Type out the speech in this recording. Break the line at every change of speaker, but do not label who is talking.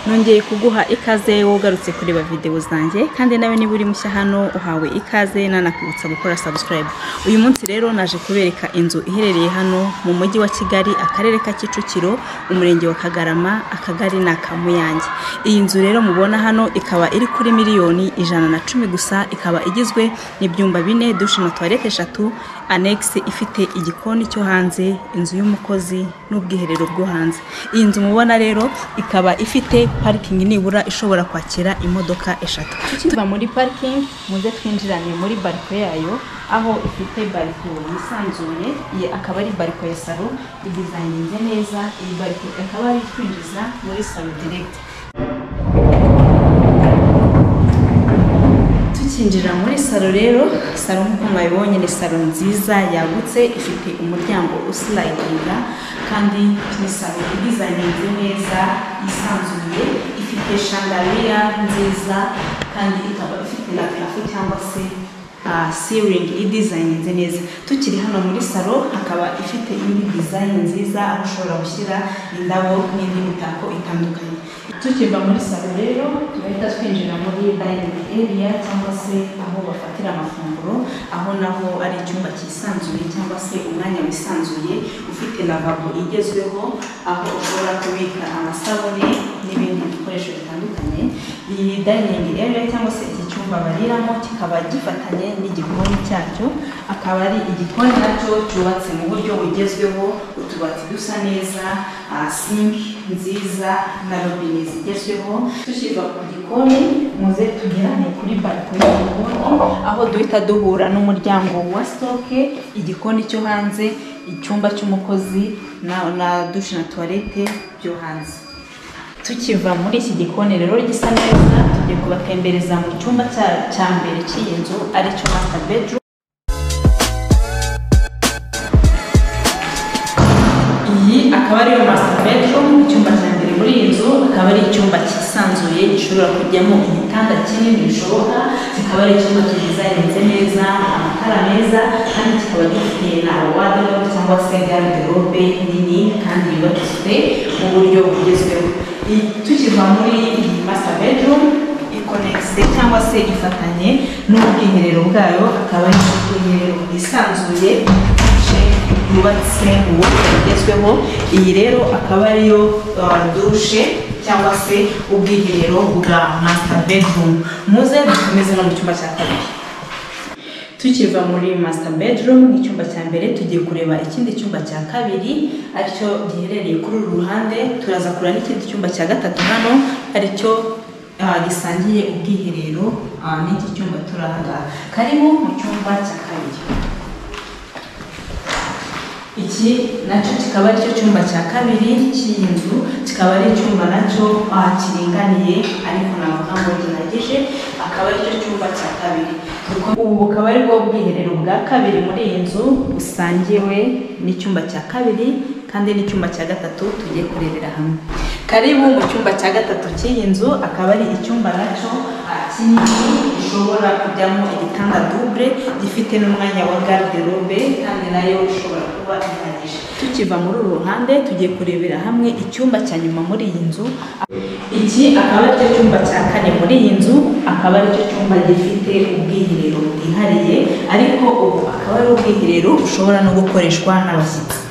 nongeye kuguha ikaze wowe ugarutse kureba videwo zanjye kandi nawe niba uri mushya hano uhawe ikaze nanakwibutsa gukora subscribe uyu munsi rero naje kubereka inzu iherereye hano mu mujyi wa kigali akarere ka kicukiro umurenge wa kagarama akagari ni akamuyange iyi nzu rero mubona hano ikaba iri kuri miliyoni ijana na cumi gusa ikaba igizwe n'ibyumba bine dushe na tuwarete eshatu anegisi ifite igikoni cyo hanze inzu y'umukozi n'ubwiherero bwo hanze iyi nzu mubona rero ikaba ifite parikingi nibura ishobora kwakira imodoka eshatu tukiva muri parikingi muze twinjirane muri bariko yayo aho ifite bariko yisanzuye iyi akaba ari bariko ya salo idizayininze neza iyi bariko ikaba ari twinjiza muri salo direkiti tukinjira muri salo rero salo nk'uko mwabibonye ni salo nziza yagutse ifite umuryango usilayidinga kandi ni salo idizayininze neza yisanzuye ifite shandariya nziza kandi ikaba ifite na parafo cyangwa se siringi idizayininze neza tukiri hano muri salo hakaba ifite indi dizayini nziza aho ushobora gushyira indabo n'indi mitako itandukanye tukiva muri salo rero tugahita twinjira muri dayiningi eriya cyangwa se aho bafatira amafunguro aho naho ari icyumba cyisanzuye cyangwa se umwanya wisanzuye ufite lavabo igezweho aho ushobora kubika amasabune n'ibindi bikoresho bitandukanye iyi dayiningi eriya cyangwa se iki cyumba bariramo kikaba gifatanye n'igikoni cyacyo akaba ari igikoni nacyo cyubatse mu buryo bugezweho utubati dusa neza ah, sinki nziza na robine zigezweho dushyirwa ku gikoni muze tugerane kuri bariko y'igikoni aho duhita duhura n'umuryango wa sitoke igikoni cyo hanze icyumba cy'umukozi na, na dushe na tuwarete byo hanze tukiva muri iki gikoni rero gisa neza tugiye kubatembereza mu cyumba cya- cya mbere cy'iyi nzu aricyo master bedroom iyi akaba ariyo master bedroom icyumba cya mbere muri iyi nzu akaba ari icyumba cyisanzuye gishobora kujyamo igitanda kinini bishoboka kikaba ari icyumba kidizayininze neza amatara meza kandi kikaba gifite na wardrobe cyangwa se garderobe nini kandi yubatswe mu buryo bugezweho Iyi- tukiva muri iyi master bedroom ikonegise cyangwa se ifatanye n'ubwiherero bwayo akaba ari ubwiherero bwisanzuye yubatse mu buryo bugezweho iyi rero akaba ariyo uh, dushe cyangwa se ubwiherero bwa master bedroom muze dukomeze no mu cyumba cya kabiri tukiva muri master bedroom icyumba cya mbere tugiye kureba ikindi cyumba cya kabiri aricyo giherereye kuri uru ruhande turaza kureba n'ikindi cyumba cya gatatu hano aricyo ah, gisangiye ubwiherero ah, n'iki cyumba turi aha ngaha karibu mu cyumba cya kabiri iki nacyo kikaba ari cyo cyumba cya kabiri cy'iyi nzu kikaba ari icyumba nacyo ah, kiringaniye ariko navuga ngo gihagije akaba ari cyo cyumba cya kabiri Duko- ubu bukaba ari bwo bwiherero bwa kabiri muri iyi nzu busangiwe n'icyumba cya kabiri kandi n'icyumba cya gatatu tugiye kurebera hamwe karibu mu cyumba cya gatatu cy'iyi nzu akaba ari icyumba nacyo ah, kinini gishobora kujyamo igitanda double gifite n'umwanya wa garderobe kandi nayo ishobora kuba ihagije tukiva muri uru ruhande tugiye kurebera hamwe icyumba cya nyuma muri iyi nzu iki akaba ari cyo cyumba cya kane muri iyi nzu akaba ari cyo cyumba gifite ubwiherero bwihariye ariko ubu akaba ari ubwiherero bushobora no gukoreshwa n'abashyitsi